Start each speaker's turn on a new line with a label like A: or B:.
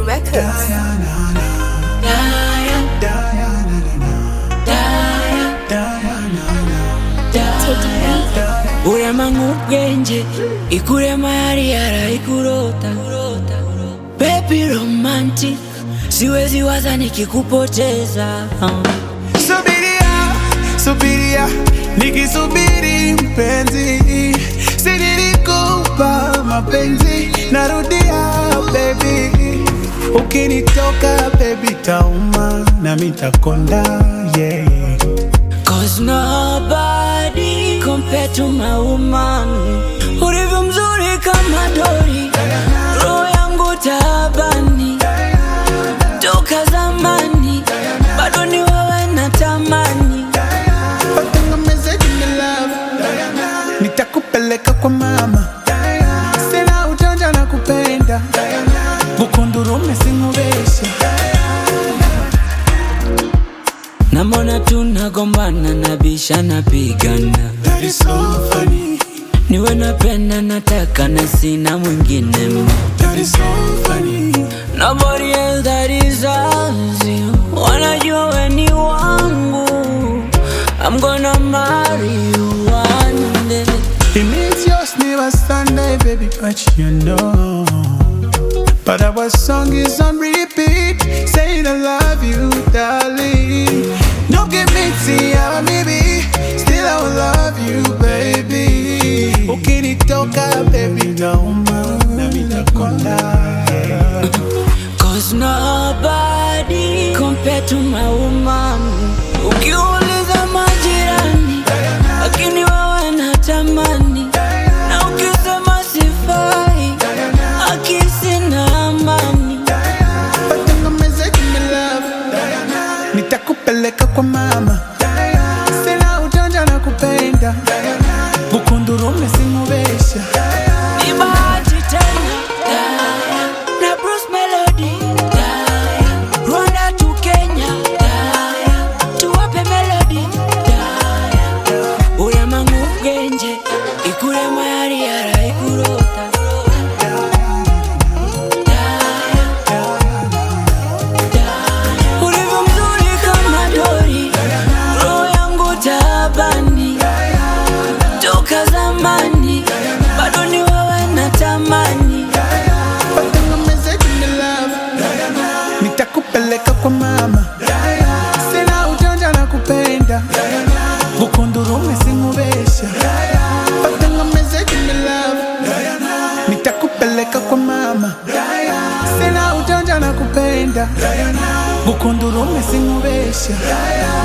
A: Records.
B: urema ubwenge ikurema yari yarayikurota baby romantic siwezi waza nikikupoteza
C: Subiria, subiria, nikisubiri mpenzi, si nilikupa mapenzi, narudia baby, ukinitoka baby tauma na mitakonda yeah.
B: Cause nobody compared to my woman Ulivyo mzuri kama dori Roho yangu taabani Toka zamani Bado ni wewe natamani
C: Watengemeze jini love, nitakupeleka kwa mama, sina ujanja na kupenda, bukundurume singubesha
B: Namona tunagombana nabisha napigana
C: That is so funny,
B: Niwe napenda nataka na sina mwingine ma
C: that is so funny.
B: Nobody else that deserves you Wanajua we ni wangu I'm gonna marry you one day
C: It means yours never Sunday, baby, but you know. But our song is on repeat, saying I love you, darling. No give me tea, maybe, still I will love you, baby. Ukinitoka, baby, nauma, na mitakonda. yeah.
B: Cause nobody compared to my woman Ukiuliza majirani Lakini wewe natamani Na ukisema sifai Akisi na amani
C: Watengemeze jini love, nitakupeleka kwa mama, sina ujanja na kupenda, bukundurume singubesha.
B: Ni bahati tena Na Bruce Melody Rwanda to Kenya Tuwape melody Urema ng'ubwenge Ikurema yari yarayikurota Ulivyo mzuri kama dori Roho yangu taabani Toka zamani Bado ni wewe natamani
C: Watengemeze jini love, nitakupeleka kwa mama, sina ujanja na kupenda, bukundurume singubesha. Watengemeze jini love, nitakupeleka kwa mama, sina ujanja na kupenda, bukundurume singubesha.